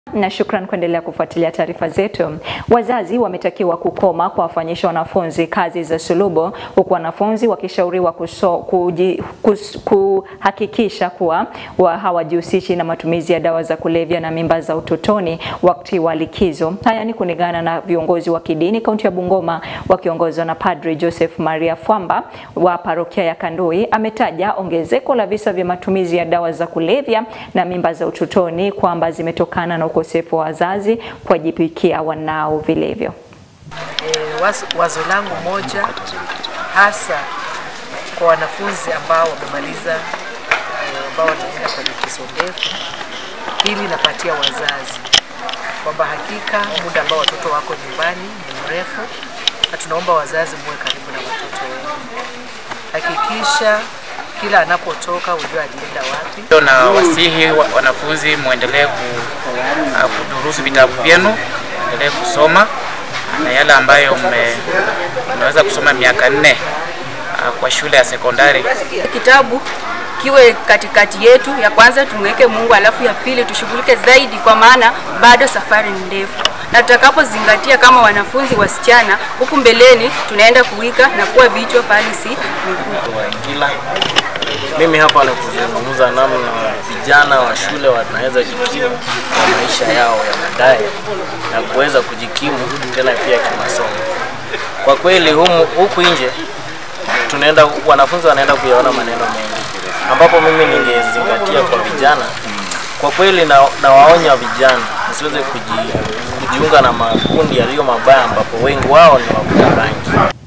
na shukran kuendelea kufuatilia taarifa zetu. Wazazi wametakiwa kukoma kuwafanyisha wanafunzi kazi za sulubu, huku wanafunzi wakishauriwa kuso, kuji, kus, kuhakikisha kuwa wa hawajihusishi na matumizi ya dawa za kulevya na mimba za utotoni wakati wa likizo. Haya ni kulingana na viongozi wa kidini kaunti ya Bungoma wakiongozwa na Padri Joseph Maria Fwamba wa parokia ya Kandui. Ametaja ongezeko la visa vya matumizi ya dawa za kulevya na mimba za utotoni kwamba zimetokana na ukosefu wa wazazi kuwajibikia wanao vilivyo. E, wazo, wazo langu moja hasa kwa wanafunzi ambao wamemaliza e, ambao wanaenda kwa likizo ndefu, hili napatia wazazi kwamba hakika muda ambao watoto wako nyumbani ni mrefu, na tunaomba wazazi muwe karibu na watoto wenu. Hakikisha kila anapotoka ujue alienda wapi. Na wasihi wa, wanafunzi muendelee ku, uh, kudurusu vitabu vyenu, muendelee kusoma na yale ambayo mmeweza kusoma miaka nne uh, kwa shule ya sekondari. Kitabu kiwe katikati yetu, ya kwanza tumweke Mungu, alafu ya pili tushughulike zaidi, kwa maana bado safari ni ndefu, na tutakapozingatia kama wanafunzi wasichana, huku mbeleni tunaenda kuwika na kuwa vichwa pale si miguu. Waingila. Mimi hapa ni kuzungumza namna vijana wa shule wanaweza jikimu kwa maisha yao ya baadaye na kuweza kujikimu tena pia kimasomo. Kwa kweli humu, huku nje tunaenda wanafunzi wanaenda kuyaona maneno mengi, ambapo mimi ningezingatia kwa vijana. Kwa kweli na, nawaonya vijana msiweze kuji, kujiunga na makundi yaliyo mabaya, ambapo wengi wao ni wavuta bangi.